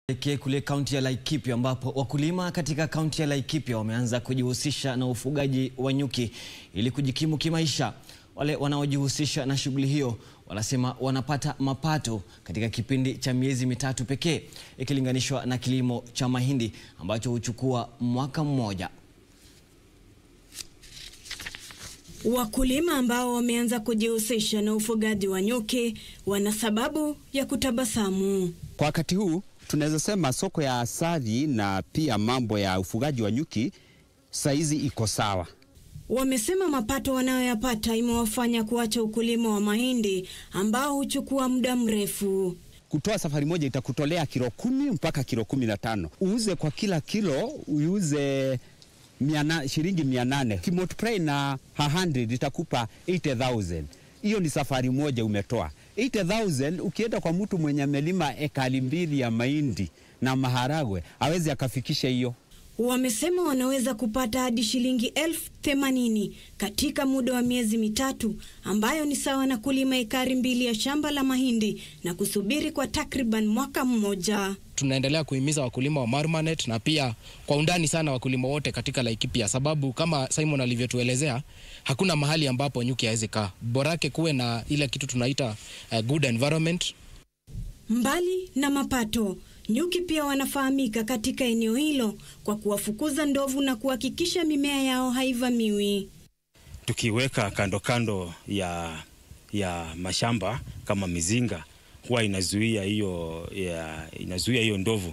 Tuelekee kule kaunti ya Laikipia ambapo wakulima katika kaunti ya Laikipia wameanza kujihusisha na ufugaji wa nyuki ili kujikimu kimaisha. Wale wanaojihusisha na shughuli hiyo wanasema wanapata mapato katika kipindi cha miezi mitatu pekee ikilinganishwa na kilimo cha mahindi ambacho huchukua mwaka mmoja. Wakulima ambao wameanza kujihusisha na ufugaji wa nyuki wana sababu ya kutabasamu. Kwa wakati huu tunaweza sema soko ya asali na pia mambo ya ufugaji wa nyuki saizi iko sawa. Wamesema mapato wanayoyapata imewafanya kuacha ukulima wa mahindi ambao huchukua muda mrefu. Kutoa safari moja itakutolea kilo kumi mpaka kilo kumi na tano uuze kwa kila kilo uuze miana, shilingi mia nane kimultiply na 100 itakupa 80,000. Hiyo ni safari moja umetoa 80,000. Ukienda kwa mtu mwenye amelima ekali mbili ya mahindi na maharagwe awezi akafikisha hiyo. Wamesema wanaweza kupata hadi shilingi elfu themanini katika muda wa miezi mitatu ambayo ni sawa na kulima ekari mbili ya shamba la mahindi na kusubiri kwa takriban mwaka mmoja. Tunaendelea kuhimiza wakulima wa Marmanet na pia kwa undani sana wakulima wote katika Laikipia, sababu kama Simon alivyotuelezea, hakuna mahali ambapo nyuki hawezi kaa, borake kuwe na ile kitu tunaita uh, good environment. Mbali na mapato, nyuki pia wanafahamika katika eneo hilo kwa kuwafukuza ndovu na kuhakikisha mimea yao haivamiwi. Tukiweka kando kando ya, ya mashamba kama mizinga huwa inazuia hiyo inazuia hiyo ndovu,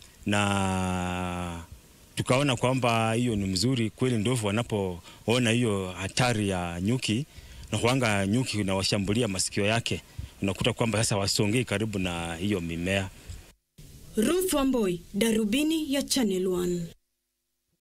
na tukaona kwamba hiyo ni mzuri kweli. Ndovu wanapoona hiyo hatari ya nyuki na huanga nyuki unawashambulia masikio yake, unakuta kwamba sasa wasongei karibu na hiyo mimea. Ruth Wamboi, Darubini ya Channel One.